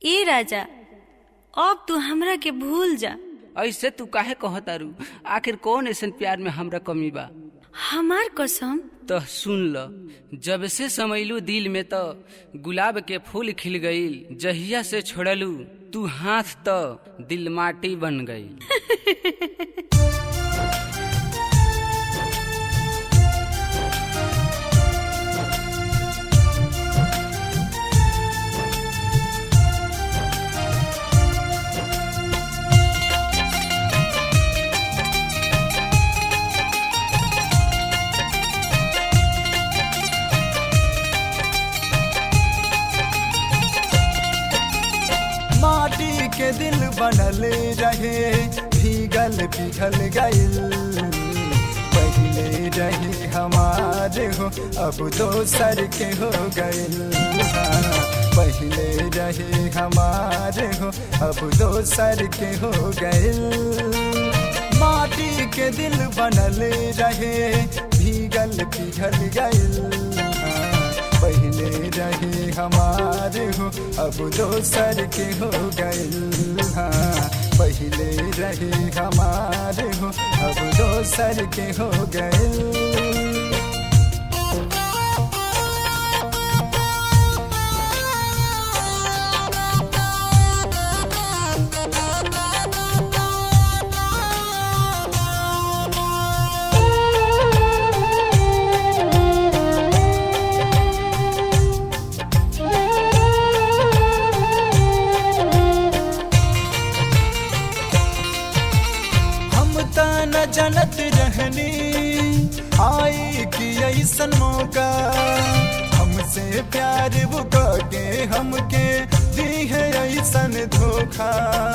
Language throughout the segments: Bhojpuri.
ए राजा अब तू हमरा के भूल जा ऐसे तू काहे कहतारू आखिर कौन ऐसन प्यार में हमरा कमी बा हमार कसम तो सुन ल जब से समैलू दिल में तो गुलाब के फूल खिल गईल जहिया से छोड़लू तू हाथ तो दिल माटी बन गई माटी के दिल बनल रहे भीगल पिघल गइल पहले रही हमारे हो अब दोसर के हो गइल हाँ, पहले रही हमारे हो अब दोसर के हो गइल माटी के दिल बनल रहे भीगल पिघल गइल हाँ, पहले रहे हमारे हो अब दोसर के हो गइल हाँ पहले रहे हमारे हो अब दोसर के हो गइल हम त न जनत रहनी आई कि ऐसन मौका हमसे प्यार वो के हमके दी है ऐसन धोखा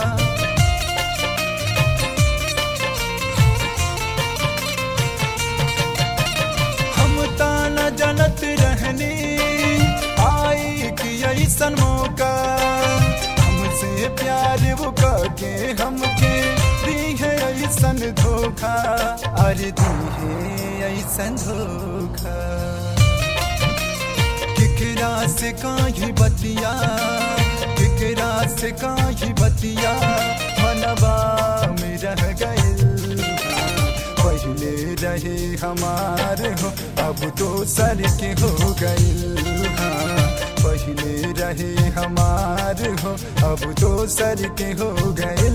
हम त न जनत रहनी आई कि ऐसन मौका हमसे प्यार वो के हमके दी है ऐसन धोखा अरे दी है ऐसन धोखा केकरा से काही बतिया केकरा से काही बतिया मनवा में रह गइल पहले रहे हमार हो अब दोसर के हो गइल हाँ पहले रहे हमार हो अब दोसर के हो गइल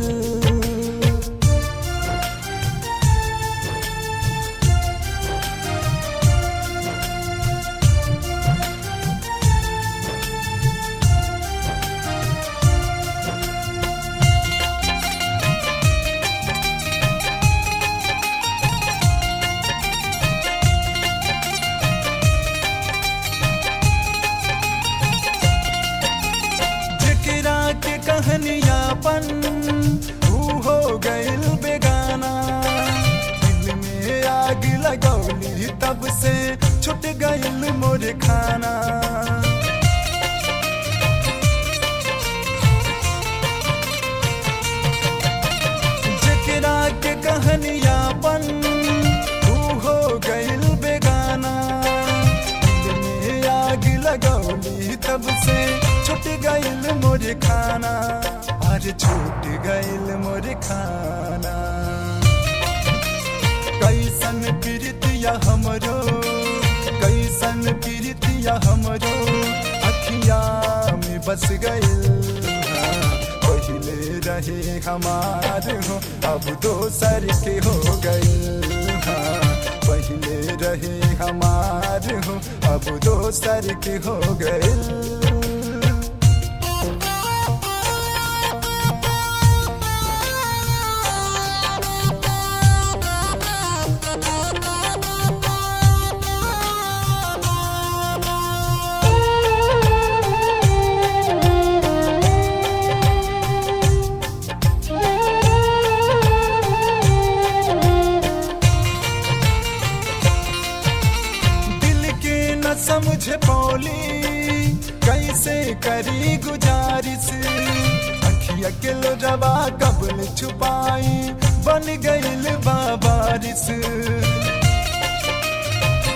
जेकरा के कहानियापन ऊ हो गइल बेगाना दिल में आग लगौली तब से छुट गइल मोर खाना जेकरा के कहानियापन ऊ हो गइल बेगाना दिल में आग लगौली तब से छुट गइल मोर खाना अरे छूट गइल मोर खाना कैसन प्रीतिया हमरो कैसन प्रीतिया हमरो अखिया में बस गइल हाँ, पहले रहे हमार हो अब दोसर के हो गइल हाँ, पहले रहे हमार हो अब दोसर के हो गइल दिल के न समझ पौली कैसे करी गुजारिश अखिया के लोजवा कबल छुपाई बन गइल बाबारिश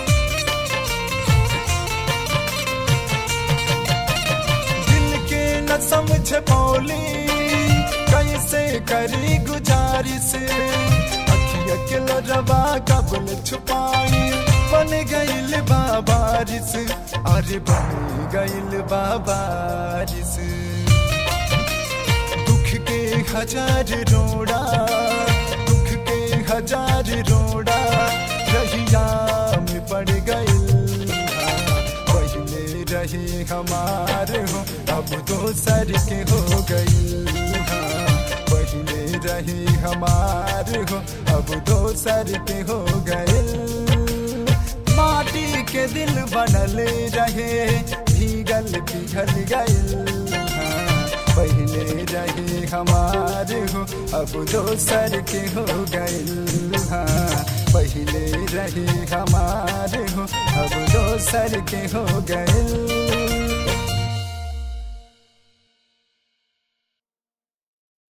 दिल के न न समझ पौली कैसे करी गुजारिश अखिया के लरवा कबल छुपाई बन गईल बाबारिश अरे बन गईल बाबारिश दुख के हजार रोड़ा दुख के हजार रोड़ा रहिया में पड़ गईल पहले रही हमार हो अब दोसर के हो गईल पहले रही हमार हो अब दोसर के हो गईल माटी के दिल बनल रहे भीगल पिघल गईल पहले रहे हमार हो अब दोसर के हो गईल पहले रहे हमार हो अब दोसर के हो गईल